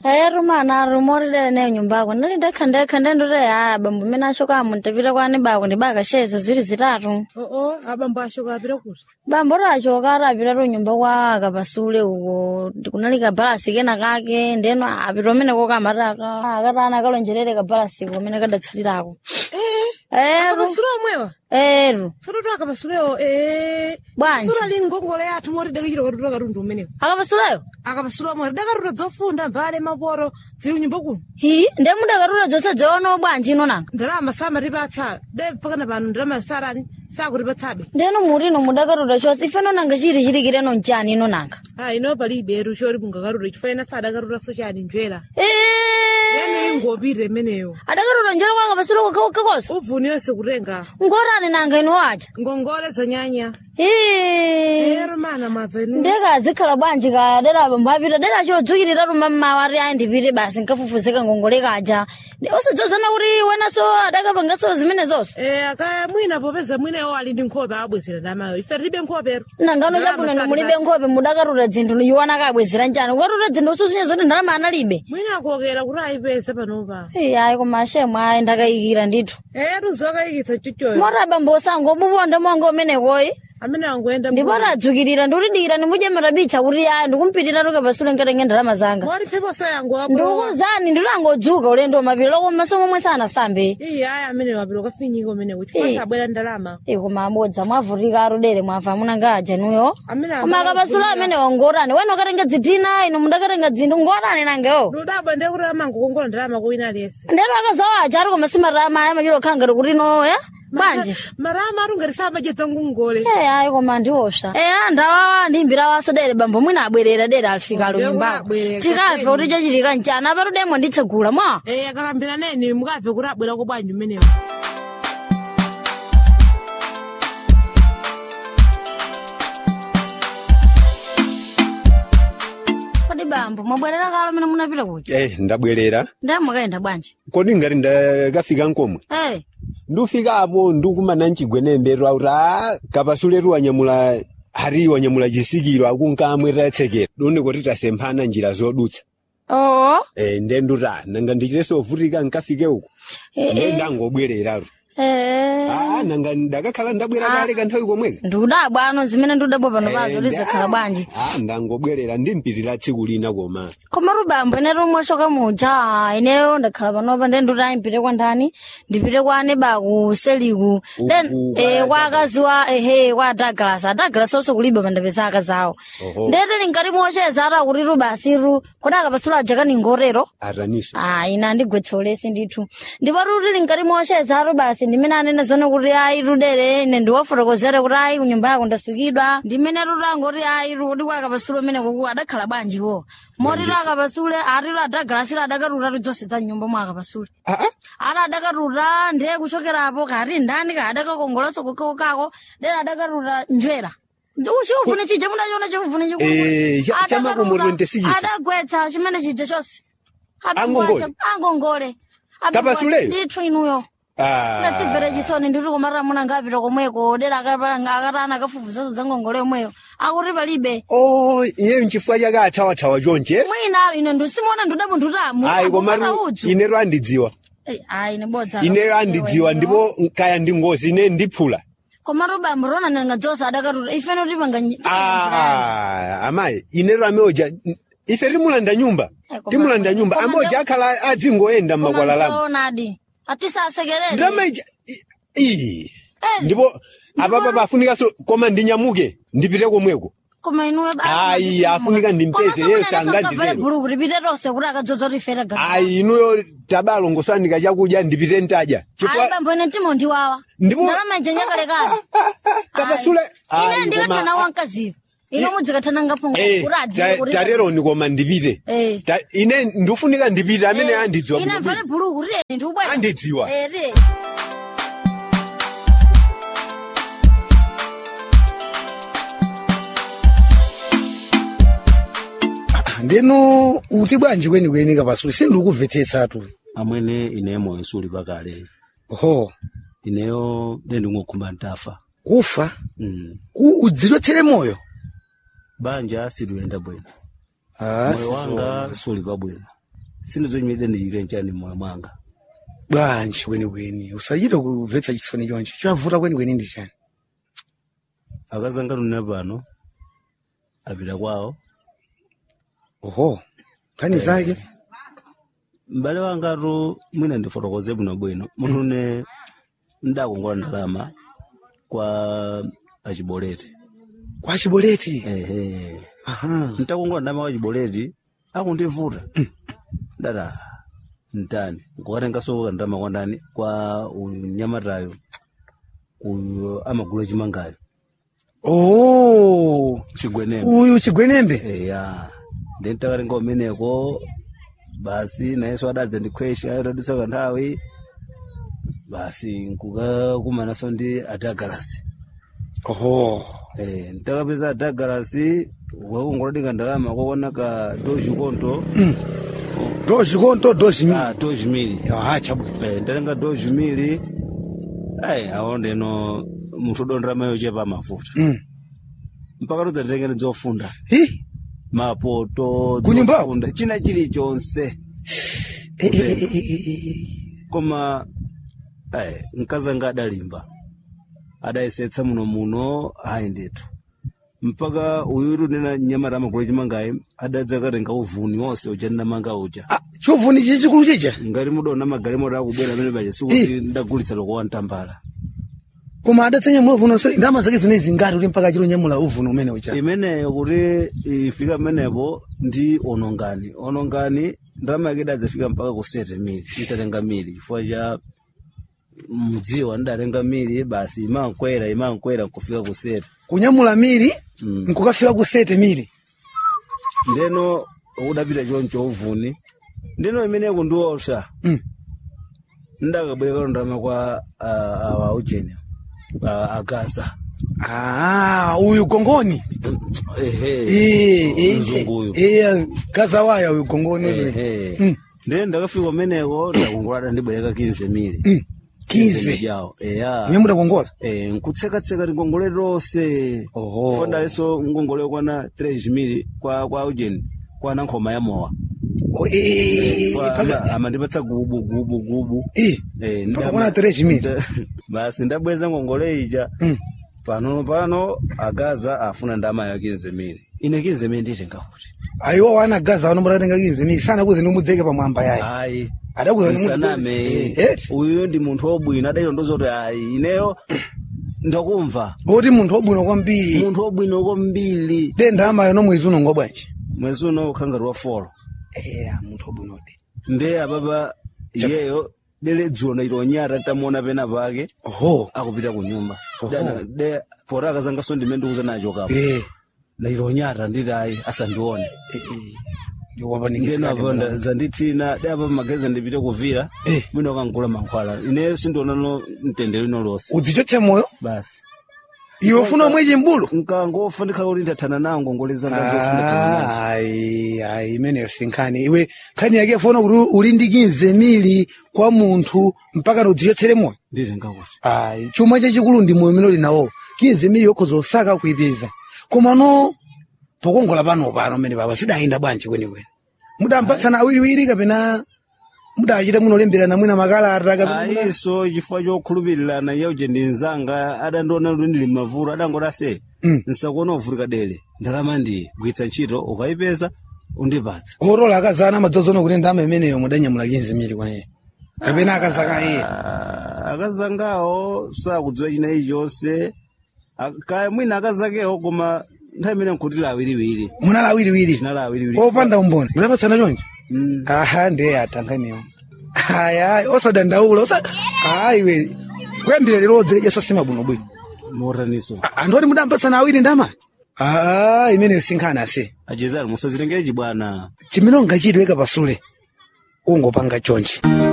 Eh rumana rumorire ne nyumba yako ndiri ndekha ndekha ndendore haya bambo mene ashoka muntapita kwani bako ndibakasheze ziri zitatu oo abambo ashoka apita kuti bambo rachoka arapita ro nyumba kwa akapasule uko kunali kabalasi kena kake ndeno apita umene kokamataka akatana akalonjerere kabalasi kumene kadatsalirako eru akapasule omwewa eru tsono to akapasulewo ee Bwanji. sura lingokole yathu moti dakachita katuta katundu umenewo akapasuleyo akapasule omwe dakatuta zofunda mbale maporo zili kunyumba kuno hi ndemudakatula dzonse dzono bwanji ino nanga ndalama samatipatsa de pakana pano ndalama sarani sakuripatsabe ndeno mutino mudakatula chose ifeno nanga chiri chirikireno mchani ino nanga a ino palibe eru chori mungakatuta chifaina sadakatuta sochani njwera Eh, yani ingopire imeneyo adakatula njalo kwa akapasule kakosa uvuni yonse kutenga ngorani nanga ino waja ngongole zanyanya Eh, ero mana mavenu ndekazikhala bwanji ka dera bambo apita dera chodzukirira ruma mmawa ati ayi ndipite basi nkafufuzika ngongole kaja usadzozana kuti wenaso adakapangaso zimene zonso Eh, aka mwina popeza mwinayo ali ndi nkhope abwezera ndamayo ife tilibe nkhopero nangano Ndalama chabwino sali mulibe basi. nkhope mudakatula dzinthu iwana kabwezera njani ukatula dzinthu ususunye zoti ndalama analibe mwina akuokera kuti ayipeza panopa Eh, ayi koma ashemu ayi ndakayikira ndithu eh tuzokayikitsa chuchoyo mota bambo sango buponde monga umenekoyi amene angoenda ndipo adzukirira ndikutidikira ndimujemera bicha kuti ayi ndikumpitira tukapasule nkatenge ndalama zanga moti pheposo yango wapo ndikuzani nditangodzuka ulendo mapiro koma somwe sanasambe iye ayi amene wapilo kafinyika umene kuti Eh. fasa abwera ndalama koma amodza mwavutika arudere mwafa munanga ajanuyo amene koma akapasula amene wangorani wena ukatenga dzitina ino mudakatenga dzinthu ngorani nangewo ludabwa ndiye kuti amangokongola ndalama kuwina aliyense ndero akazawo aja ari koma simarama aya machiro khangati kuti no ya banje marama arungatisa amadyedza ngongole Eh, ayi koma ndiosha eya ndawawa ndimbira wasadere bambo mwina abwerera dera alifika Ndiye alunyumbako abwerera, tikafe kuti chachitika mchana apatudemo nditsegula mwa eh akalambira neni mukabve kuti abwera ko bwanji umenewo kodi bambo mwabwerera kalo mene munapita kuti eh ndabwerera ndamwakaenda bwanji kodi ngati ndakafika nkomwe Eh, ndufika apo ndikumana mchigwenembe auti a kapasuletu wanyamula hari wanyamula chisikiro akunkamwe tatsekera doni kuti tasemphana njira zodutsa oo eh nde nduta nanga ndichiteso vutika nkafike uko Eh, nde ndangobwereratu eh. ah nanga ndakakhala ndabwera kale kanthawi komweka ndikudabwa ano zimene ndikudabwa pano pazo Eh, lizakhala nda- bwanji ah ndangobwerera ndimpitira tsiku lina koma koma rubambo ine rumwashoka muja ineyo ndakhala panopa nde nduti mpite kwa ndani ndipite kwa aneba ku seliku then Uku, eh, kwa kwa akazi wa ehe kwa douglas adouglas onse kulibe pandapeza akazi awo Oho. ndete linkati mocheza ati akuti rubasiru kodi akapasula aja ngorero ataniso Ah, ina ndigwetsolesi ndithu ndipo ruti linkati mocheza ati basi ndimene anene zone kuti ayi rudere ine ndiwafotokozere kuti ayi kunyumba yako ndasukidwa ndimene ruti angoti ayi rudi kwa akapasule umene kuku adakhala bwanjiwo moti ro akapasule ati ro adagalasira adakatuta tidzonse za nyumba mwa akapasule ah ah ati adakatuta ndiye kuchokerapo kati ndani ka adakakongolanso kokako dera adakatuta njwera chikufune chija munachiona chikufune Eh, cha- cha makomo 26. adagwetsa chimene chija chonse Angongole? angongole Kapasuleyo? ndithu inuyo ah ndatimvera chisoni ndiri kumarira muna ngapita komweko dera akatana akafufuzazo za ngongole yomweyo akuti palibe oh iyeyo nchifukwa chake athawathawa chonche mwina ine ndisimona ndudabo ndutamu ayi komatu udzu ineyo andidziwa ayi nebodza ineyo andidziwa ndipo kaya ndi ngozi ine ndiphula komatu bambo rona nanga dzosa adakatuta ifene tipanga ah amayi ineyo ameoja ife timulanda nyumba Eh, koma- timulanda nyumba koma ameoja akhala adzingoyenda mmakwala lamu onadi atisasekerere ndamaija iyi ndipo apapa pafunikanso koma ndinyamuke ndipite komweko koma inuwe Ayi, afunika ndimpeze, yes, anganditero. bulu kuti pite tonse kuti akadzodza kuti ifere gaga ayi inuyo tabalongosandika chakudya ndipite ntaja ayi chifukwa bambo ine timo ndiwawa Ndipo- ndalama ija nyakalekale kapasule ine Ayi, ndikathana koma- wankaziva ino mudzikathana ngapo Eh, kuti adziwe ta- kuti tateroni koma ndipite Eh. Ta- ine ndifunika ndipite amene Eh, andidziwa ine bwino mvale bwino. bulu kuti ine ndiubwera Andidziwa. Eh, ti. ndeno uti bwanji kwenikweni kapasule sindikuvetsetsatu amwene ine moyo suli pakale ho ineyo ndendingokhumba ntafa kufa mm. ku udzilotsere moyo banja siliyenda bwino Ah, moyo wanga suli pabwino sindizonyimire ndichite nchani moyo mwanga bwanji kwenikweni usachita kumvetsa chisoni chonchi chavuta kwenikweni ndi chani akazanga tune pano apita kwawo oho nkhani zake m'bale wangatu mwina ndifotokoze bwinobwino munthu une ndakongola ndalama kwa achiboleti kwa chiboleti ehe aha ntakongola ndalama kwa chiboleti akundivuta dada mtani nkukatengaso kandalama kwa ndani kwa unyamatayo uyu amagula chimangayo oh chigwenembe uyu chigwenembe eya ndintakatenga umeneko basi nayeso adadza ndikhwesha atadutsa kanthawi basi nkukakumanaso ndi adagalasi oho eh ntakapeza adagalasi wakungoladika ndalama kwakuona ka doji konto dozi konto dozi mi ah doji mili ah chabwino eh ndatenga doji mili ai aondeno munthu udondera yochepa mafuta mm mpaka tudza nditengene zofunda hi mapoto Kunyumbako? zofunda china chilichonse Eh, eh, eh, eh, eh, eh. koma eh, mkazanga adalimba adayesetsa muno muno ayi ndithu mpaka uyutu nena nyamata amakula chimangayi adadza katenga uvuni wonse uja ndinamanga uja Ah, chovuni chichi chikulu chicha ngati mudaona magalimoto akubwera amene paja sikuti ndagulitsa lokowa ntambala koma adatsanya uvuno so ndama zake zinezi ngati kuti mpaka chilo nyamula uvuno umene ucha imeneyo kuti ifika pamenepo ndi onongani onongani ndalama yake idadzafika mpaka ku sete mili itatenga mili chifukwa cha mudziwa ndidatenga mili basi imankwera imankwera nkufika ku sete kunyamula miri Mm. nkukafika ku sete miri ndeno udapita choncho uvuni ndeno imeneyo ndiosha Mm. ndakabwereka ndalama kwa ah, awa ujeni agaza ah uyu gongoni ehe Eh, eh, mzunguyu eh, eh, gaza waya uyu gongoni uyu. ehe Mm. ndeno ndakafika umeneko ndakungolada ndibwereka 15 mili Mm. kize jawo eya imwe mudakongola Eh, nkutsekatseka tingongole lonse Oho. fondaleso ngongole kwana 3 mili kwa kwa ujeni kwana nkhoma ya mowa Oh, eh, eh, eh, Kwa paka- ama- amandipatsa gubu gubu gubu eh, Eh, mpaka ndama- kwana 3 mili nda- basi ndabweza ngongole ija Mm. pano pano agaza afuna ndama ya 15 mili ine 15 mili nditenga kuti ayiwo wana gaza wanombora tenga kize mili sana kuze nimudzeke pamwamba yayi ayi adakuza ni munthu nsaname eh, eti uyu ndi munthu wobwino adailondoza kuti ayi ineyo ndakumva oti munthu wabwino kwambiri munthu wobwino kwambiri denda amayo nomwezi uno ngobwanji mwezi uno ukhangati wa folo eh munthu wabwinode nde apapa iyeyo dele dzulo ndaitonyata tamuona pena pake oho akupita ku nyumba Oho. Dana- de pota akazangaso ndime ndikuza nacho kapo eh ndaitonyata nditi ayi asandione eh, eh. ndiwapanikisa ngenapo zandithina de apa mageza ndipite kuvira Eh. mwina ukangula mankhwala ineyo sindionano mtendere ino lonse udzichotse moyo basi iwe ufuna omwechi mbulu nkangofa ndikhala kuti ndathana nawo ngongole zanga zonse ndathana nazo ayi ayi imeneyo sinkhani iwe nkhani yake fona kuti uli ndi kinze mili kwa munthu mpaka udzichotsere moyo nditenga kuti ayi chuma chachikulu ndi moyo umene uli nawo kinze mili yokhoza osaka kuipeza komano pokongola pano pano mene papa sidayenda bwanji kwenikweni mudampatsana awiriwiri kapena mudachita munolemberana mwina makalata kapena muna- ayiso chifukwa chokhulupirirana yauje ndi nzanga adandiona kuti ndili mavuto adangoti ase Mm. nsakuona uvutika dele ndalama ndiyi gwitsa ntchito ukayipeza undipatsa orola akazana amadzozona kuti ndama imeneyo mudanyamula kinze mili kwa iye kapena akazaka iye Ah, akazangawo sakudziwa china ichonse kaya mwina akazakewo koma nthawi imene nkutila awiriwiri munala awiriwiri chinala awiriwiri opanda umboni mudapatsana chonje Mm. aha ndiye atanganiwo aya osadandaula osa ayiwe kuyambira lero odzilejeso simabwinobwino motaniso anthu oti mudampatsana awiri ndama aa imeneyo sinkhani ase achezani musazitengere chibwana chimene ungachitweka pasule ungopanga chonchi